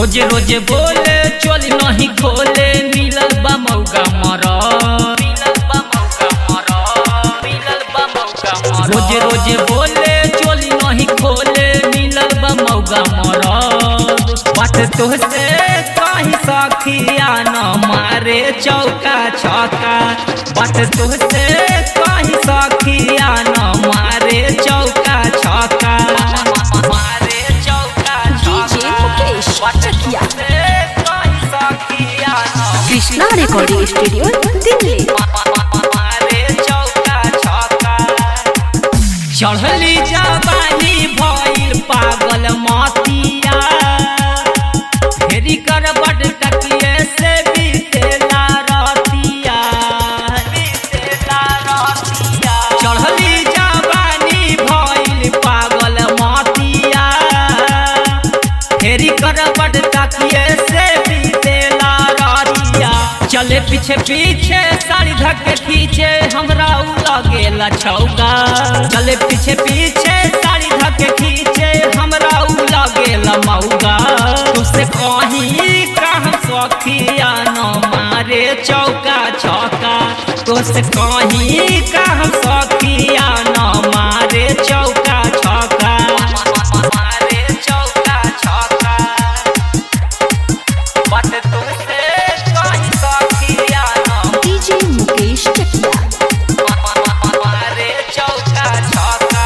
रोजे रोजे बोले चोली नहीं खोले मिलल बा मौका मर रोजे रोजे बोले चोली नहीं खोले मिलल बा मौका मर बात तोहसे कहीं सखिया न मारे चौका छक्का बात तोहसे कहीं सखिया न मारे चौका छक्का मारे चौका डीजे मुकेश चकिया कहीं सखिया न कृष्णा रिकॉर्डिंग स्टूडियो दिल्ली मारे चौका छक्का चढ़ली जवानी भइल पागल मतिया फेरी कर बड टकिए से बीतेला रतिया बीतेला रतिया चढ़ली जवानी भइल पागल मतिया फेरी कर बड तकिए से बीतेला रतिया चले पीछे पीछे साड़ी धक्के खींचे हमरा उ लगेला छौका चले पीछे पीछे साड़ी धक्के खींचे हमरा उ लगेला मौगा तुसे कहीं कहाँ सखिया न मारे चौका छौका तुसे कहीं कहाँ सखिया न मारे चौका छौका मारे चौका छौका बट तुमसे कहीं सखिया न डीजे मुकेश चकिया मारे चौका छक्का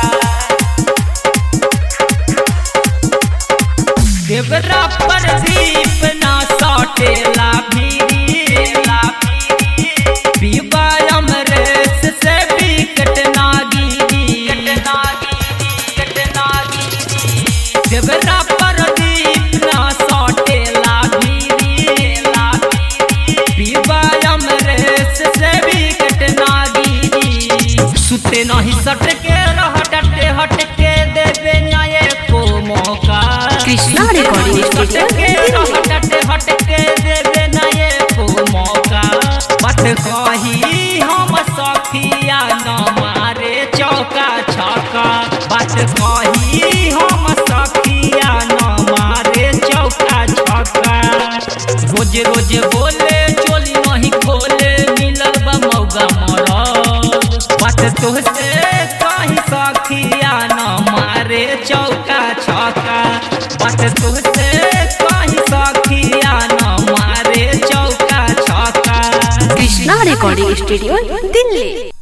देवरा पर दीप ना सटेला भीरीला पीवा अमरेश से बिकट नागिरी कट नागिरी देवरा पर दीप ना सटेला भीरीला पीवा अमरेश से बिकट नागिरी सुते नहीं सट के रह डटे हट के देवे नए को मौका कृष्णा recording सुते नहीं सट के studio, रह डटे हट के देवे नए को मौका बट कही हम सखिया न मारे चौका छक्का बट कही हम सखिया न मारे चौका छक्का रोज रोज बोले चोली नहीं खोले मिलल बा मौगा मरद बात तोहसे कहीं सखिया न मारे चौका छक्का बात तोहसे कहीं सखिया न मारे चौका छक्का कृष्णा रिकॉर्डिंग स्टूडियो दिल्ली